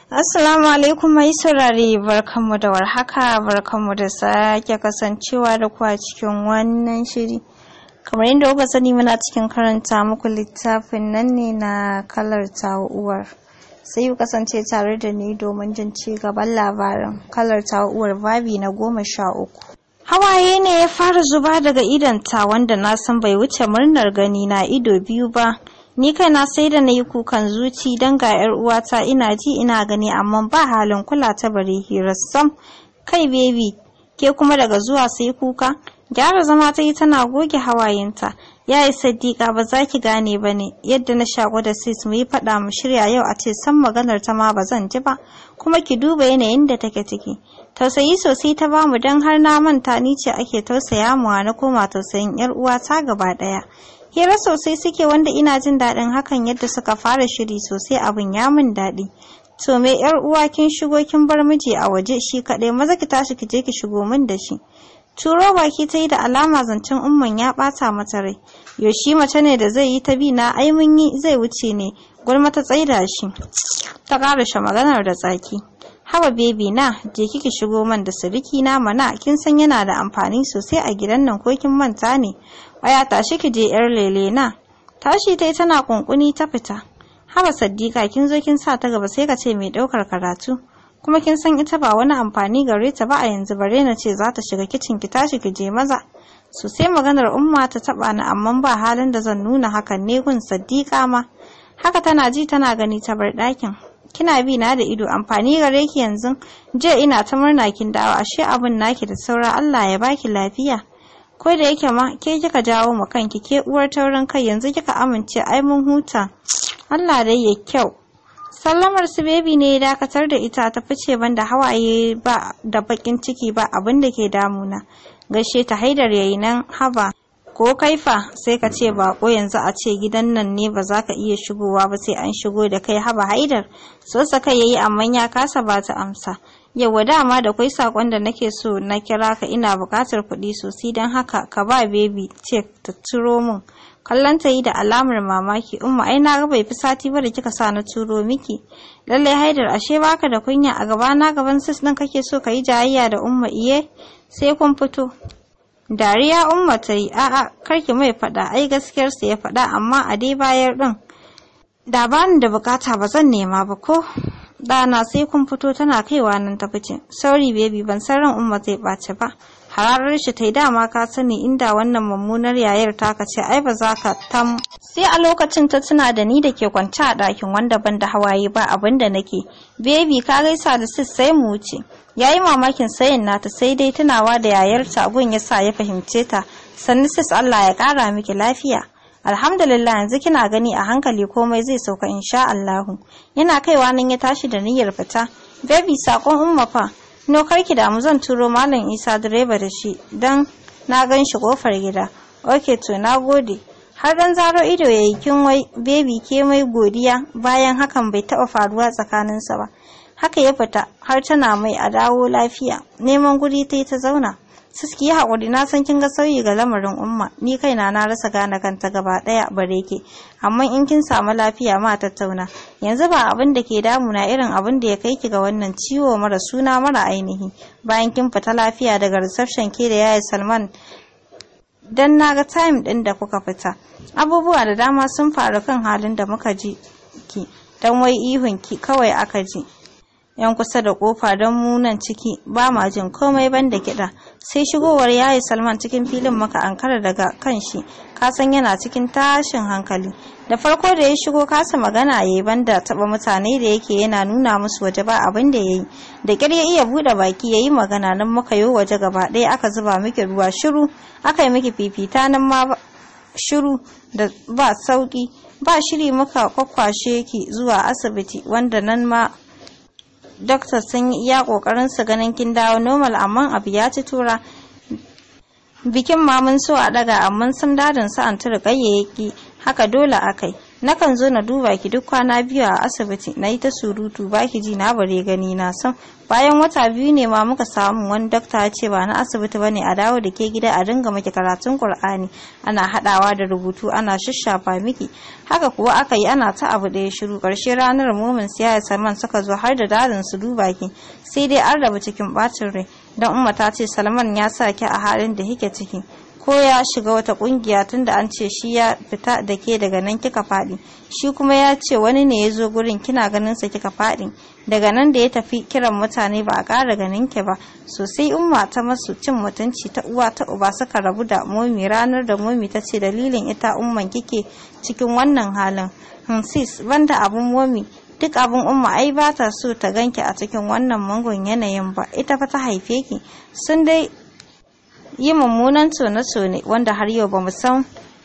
Assalamu alaikum mai saurare barkanmu da warhaka barkanmu da sake kasancewa da ku a cikin wannan shiri. Kamar yadda kuka sani muna cikin karanta muku littafin nan ne na kalar uwar. Sai ku kasance tare da ni domin jin ci gaban labarin kalar uwar babi na goma sha uku. Hawaye ne ya fara zuba daga idonta wanda na san bai wuce murnar gani na ido biyu ba. Ni kaina sai da na yi kukan zuci don ga 'yar uwata ina ji ina gani amma ba halin kula ta bare hirar sam. Kai bebi, ke kuma daga zuwa sai kuka? Gyara zama ta yi tana goge hawayenta. Ya yi sadiqa ba za ki gane ba ne yadda na shaƙo da sis mu yi faɗa mu shirya yau a ce san maganar ta ma ba zan ji ba kuma ki duba yanayin da take ciki. Tausayi sosai ta bamu don har na manta ni ce ake tausaya muwa na koma tausayin 'yar uwata gaba ɗaya. hira sosai suke wanda ina jin daɗin hakan yadda suka fara shiri sosai abin ya min daɗi to me yar uwa kin shigo kin bar miji a waje shi kaɗai maza ki tashi ki je ki shigo min da shi turo baki ta yi da alama zancen umman ya ɓata mata rai yaushe mace ne da zai yi ta bi na ai mun yi zai wuce ne gulma ta tsaida shi ta ƙarashe maganar da tsaki haba bebi na je kiki shigo man da siriki na mana kin san yana da amfani sosai a gidan nan ko kin manta ne Aya tashi ki je yar lele na. Tashi tai tana kunkuni ta fita. Haba Saddiqa kin zo kin sa ta gaba sai ka ce mai daukar karatu. Kuma kin san ita ba wani amfani gare ta ba a yanzu bare na ce za ta shiga kicin ki tashi ki je maza. So sai maganar umma ta taba ni amma ba halin da zan nuna hakan ne gun Saddiqa ma. Haka tana ji tana gani ta bar ɗakin. Kina bi na da ido amfani gare ki yanzu. Je ina ta murna kin dawo ashe abun naki da saura Allah ya baki lafiya. ko da yake ma ke kika jawo mu kanki ke uwar taurin kai yanzu kika amince ai mun huta Allah dai ya kyau sallamar su bebi ne ya dakatar da ita ta fice banda hawaye ba da bakin ciki ba abin da ke damuna gaishe ta haidar yayi nan haba ko kaifa sai ka ce bako yanzu a ce gidan nan ne ba za ka iya shigowa ba sai an shigo da kai haba haidar so sa kai yayi amma ya kasa ba ta amsa Yauwa dama da kwai sakon da nake so na kira ka ina bukatar kuɗi sosai don haka ka ba bebi cek ta turo min. Kallon ta yi da alamar mamaki umma ai na ga bai fi sati ba da kika sa na turo miki. Lallai haidar ashe baka da kunya a gaba na gaban sis ɗin kake so ka yi jayayya da umma iye sai kun fito. Dariya umma ta yi a'a karki mai faɗa ai gaskiyarsa ya faɗa amma a dai bayar ɗin. Da bani da bukata ba zan nema ba ko Ɗana sai kun fito tana kaiwa nan ta fice. Sauri baby ban san ran umma zai ɓace ba. Hararar shi tai dama ka sani inda wannan mummunar yayar taka ce ai ba za ka tam. Sai a lokacin ta tuna da ni da ke kwance a ɗakin wanda ban da hawaye ba abin da nake. Baby ka gaisa da sis sai mu wuce. Yayi mamakin sayin nata sai dai tunawa da yayarta gun ya sa ya fahimce ta. Sannu sis Allah ya ƙara miki lafiya. alhamdulillah yanzu kina gani a hankali komai zai sauka insha Allahu yana kaiwa nan ya tashi da niyyar fita baby sakon umma fa no karki da mu zan turo malam Isa direba da shi dan na gan shi kofar gida okay to na gode har dan zaro ido yayi kin wai baby ke mai godiya bayan hakan bai taba faruwa tsakaninsa ba haka ya fita har tana mai a dawo lafiya neman guri ta yi ta zauna Siski yi haƙuri na san kin ga sauyi ga lamarin umma ni kaina na rasa gane kanta gaba ɗaya bare ke amma in kin samu lafiya ma tattauna yanzu ba abin da ke damuna irin abin da ya kai ki ga wannan ciwo mara suna mara ainihi bayan kin fita lafiya daga reception ke da yayi Salman dan naga time din da kuka fita abubuwa da dama sun faru kan halin da muka ji ki dan wai ihun ki kawai aka ji yan kusa da kofa don munan ciki ba ma jin komai banda kiɗa sai shigowar yayi salman cikin filin maka ankara daga kan shi kasan yana cikin tashin hankali da farko da ya shigo kasa magana ya yi banda taba mutane da yake yana nuna musu waje ba abin da ya yi da ƙyar ya iya buɗe baki ya yi magana nan muka yi waje gaba ɗaya aka zuba miki ruwa shiru aka yi miki fifita nan ma shiru da ba sauki ba shiri muka kwakwashe ki zuwa asibiti wanda nan ma doctor sun yi iya kokarin su ganin kin dawo normal amma abu ya ci tura bikin ma mun so a daga amma sun dadin su an tura gayyaki haka dole akai nakan zo na duba ki duk kwana biyu a asibiti na yi ta surutu ba ki ji na bare gani na san bayan wata biyu ne ma muka samu wani dakta ya ce ba na asibiti bane a dawo da ke gida a dinga maki karatun qur'ani ana hadawa da rubutu ana shashafa miki haka kuwa aka yi ana ta abu da ya shiru karshe ranar mumin siya salman suka zo har da dadin su duba ki sai dai an rabu cikin bacin rai dan umma ta ce salman ya sa ki a halin da kike ciki ko ya shiga wata kungiya tunda an ce shi ya fita da ke daga nan kika faɗi shi kuma ya ce wani ne ya zo gurin kina ganin sa kika faɗi daga nan da ya tafi kiran mutane ba a ƙara ganin ki ba sosai umma ta masu cin mutunci ta uwa ta uba suka rabu da momi ranar da momi ta ce dalilin ita umman kike cikin wannan halin sis banda abun momi duk abin umma ai ba ta so ta ganki a cikin wannan mangon yanayin ba ita fa ta haife ki sun dai yi mummunan tone-tone wanda har yau ba san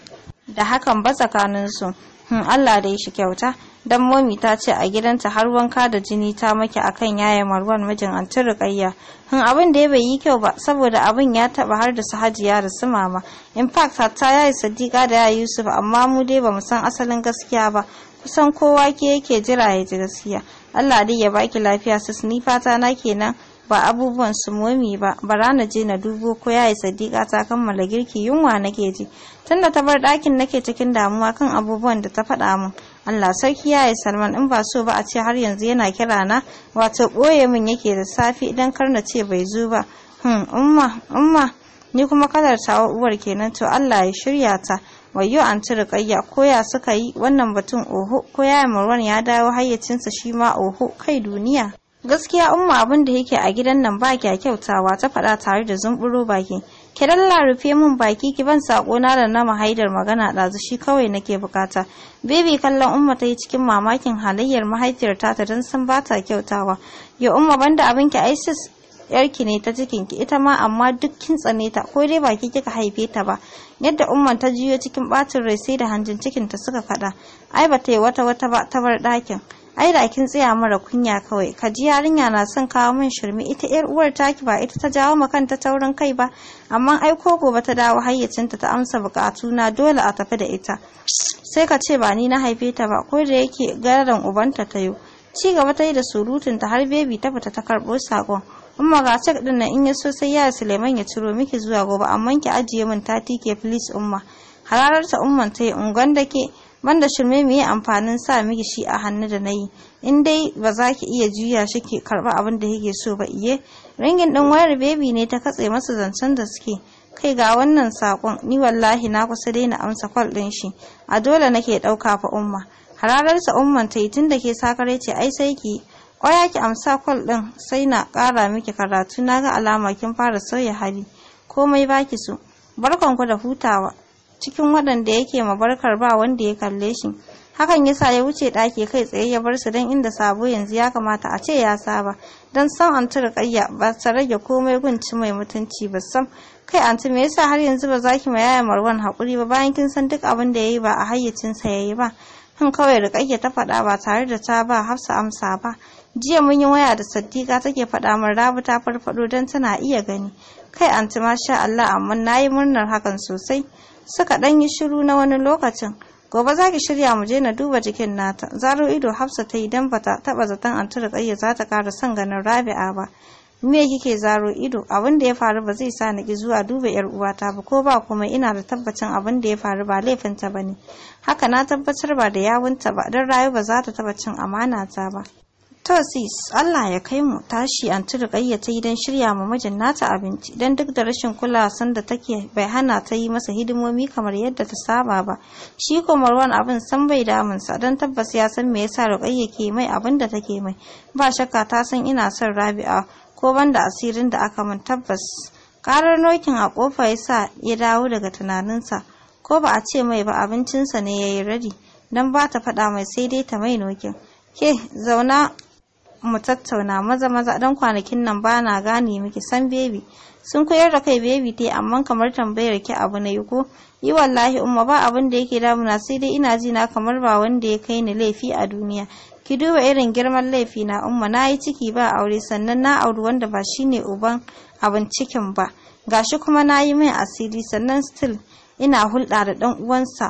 da hakan ba tsakaninsu hmm, Allah da shi kyauta dan momi ta ce a gidanta har wanka da jini ta maki akan yaya marwan mijin anti rukayya hun abin da ya bai yi kyau ba saboda abin ya taba har da su hajiya da su mama in fact hatta yayi sadiqa da yayi yusuf amma mu dai bamu san asalin gaskiya ba kusan kowa ke yake jira ya ji gaskiya Allah dai ya baki lafiya sis ni fata na kenan ba abubuwan su momi ba bara na je na dubo ko yayi sadiqa ta kammala girki yunwa nake ji tunda ta bar ɗakin nake cikin damuwa kan abubuwan da ta faɗa min Allah sarki yayi Salman in ba so ba a ce har yanzu yana kira na wato ɓoye min yake da safi idan kar na ce bai zo ba hmm umma umma ni kuma kalar tawa uwar kenan to Allah ya shirya ta wayo an ci riƙayya ko ya suka yi wannan batun oho ko ya Marwan ya dawo hayyacinsa shi ma oho kai duniya gaskiya umma abin da yake a gidan nan ba kya kyautawa ta faɗa tare da zumburo baki ki dalla rufe min baki ki ban sako na da na mahaidar magana ɗazu shi kawai nake bukata bebi kallon umma ta yi cikin mamakin halayyar mahaifiyar ta ta don san ba ta kyautawa ya umma banda abin ki isis yarki ne ta cikin ki ita ma amma duk kin tsane ta ko dai baki kika haife ta ba yadda umman ta jiyo cikin bacin rai sai da hanjin cikin ta suka kada ai ba ta yi wata wata ba ta bar ɗakin ai da kin tsaya mara kunya kawai ka ji yarinya na son kawo min shirme ita yar uwar taki ba ita ta jawo ma kanta taurin kai ba amma ai ko gobe ta dawo hayyacinta ta amsa bukatu na dole a tafi da ita sai ka ce ba ni na haife ta ba ko da yake garan ubanta ta yo ci gaba ta yi da surutun ta har bebi ta fita ta karɓo sakon umma ga cek din nan in ya so sai ya Suleiman ya ciro miki zuwa gobe amma ki ajiye min ta tike please umma hararta umman ta yi ungon da ke banda shirme mu yi amfanin sa miki shi a hannu da nayi in dai ba za ki iya juya shi ki karba abin da yake so ba iye ringin din wayar baby ne ta katse masa zancen da suke kai ga wannan sakon ni wallahi na kusa daina amsa kwal din shi a dole nake dauka fa umma hararsa umman ta yi tun da ke sakare ce ai sai ki kwaya ki amsa kwal din sai na kara miki karatu na ga alama kin fara sauya hali komai baki so barkanku da hutawa cikin waɗanda yake mabarkar ba wanda ya kalle shi hakan yasa ya wuce ɗaki kai tsaye ya bar su don inda sabo yanzu ya kamata a ce ya saba don san anti riƙayya ba ta rage komai gunci mai mutunci ba sam kai anti me yasa har yanzu ba za ki ma yaya marwan haƙuri ba bayan kin san duk abin da ya yi ba a hayyacinsa ya yi ba kan kawai riƙayya ta faɗa ba tare da ta ba hafsa amsa ba jiya mun yi waya da saddiqa take faɗa min rabu ta farfaɗo don tana iya gani kai anti masha Allah amma na yi murnar hakan sosai suka ɗan yi shiru na wani lokacin gobe za ki shirya mu je na duba jikin nata zaro ido hafsa ta idan bata taba zaton an tura ƙayya za ta ƙara son ganin rabi'a ba me kike zaro ido abin da ya faru ba zai sa ni ki zuwa duba yar uwata ba ko ba kuma ina da tabbacin abin da ya faru ba laifinta ba ne haka na tabbatar ba da yawunta ba don rayu ba za ta taba cin amana ta ba To sis, Allah ya kai mu tashi an turi ta yi don shirya ma mijin nata abinci don duk da rashin kula sanda take bai hana ta yi masa hidimomi kamar yadda ta saba ba. Shi ko Marwan abin san bai damunsa don tabbas ya san me yasa Ruqayya ke mai abin da take mai. Ba shakka ta san ina son Rabi'a ko banda asirin da aka min tabbas. Karar nokin a kofa ya sa ya dawo daga tunaninsa ko ba a ce mai ba abincinsa ne ya yi radi don ba ta faɗa mai sai dai ta mai nokin. Ke zauna mu tattauna maza maza dan kwanakin nan ba na gane miki san bebi sun koyar da kai bebi te amma kamar tambayar ki abu na yi ko yi wallahi umma ba abin da yake damuna sai dai ina ji na kamar ba wanda ya kai ni laifi a duniya ki duba irin girman laifi na umma na yi ciki ba aure sannan na auri wanda ba shine uban abin cikin ba gashi kuma na yi mai asiri sannan still ina hulɗa da ɗan uwansa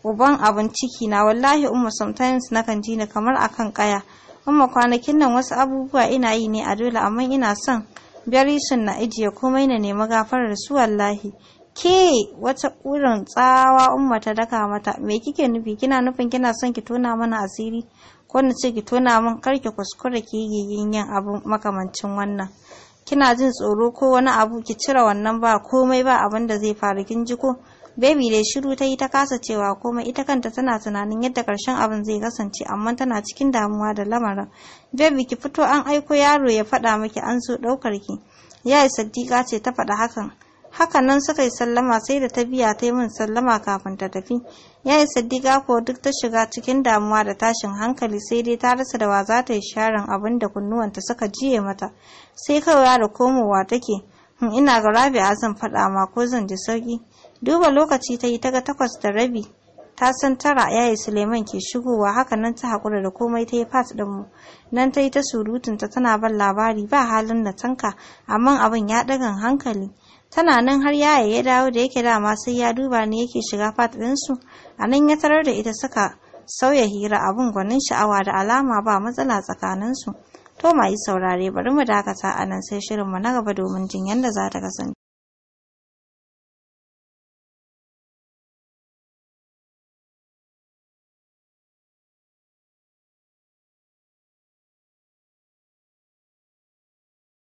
uban abin ciki na wallahi umma sometimes nakan ji ni kamar akan kaya umma kwanakin nan wasu abubuwa ina yi ne a dole amma ina son bari sun na ijiye komai na nemi gafarar su wallahi ke wata ƙurin tsawa umma ta daka mata me kike nufi kina nufin kina son ki tona mana asiri ko na ce ki tona min kar ki kuskura ki yi yin abu makamancin wannan kina jin tsoro ko wani abu ki cire wannan ba komai ba abin da zai faru kin ji ko Baby dai shiru ta yi ta kasa cewa komai ita kanta tana tunanin yadda karshen abin zai kasance amma tana cikin damuwa da lamarin. Baby ki fito an aiko yaro ya faɗa miki an zo ɗaukar ki. Yayi Saddiqa ce ta faɗa hakan. Haka nan suka yi sallama sai da ta biya ta yi min sallama kafin ta tafi. Yayi Saddiqa ko duk ta shiga cikin damuwa da tashin hankali sai dai ta rasa da wa za ta yi sharan abin da kunnuwanta suka jiye mata. Sai kawai da komowa take. ina ga Rabi'a zan faɗa ma ko zan ji sauki. duba lokaci ta yi ta ga takwas da rabi ta san tara yayi suleiman ke shigowa haka nan ta haƙura da komai ta yi fat ɗin mu nan ta yi ta surutunta tana ban labari ba halin na tanka amma abin ya ɗagan hankali tana nan har yaya ya dawo da yake dama sai ya duba ne yake shiga fat ɗinsu a nan ya tarar da ita suka sauya hira abin gwanin sha'awa da alama ba matsala tsakaninsu to ma yi saurare bari mu dakata a nan sai shirinmu na gaba domin jin yadda za ta kasance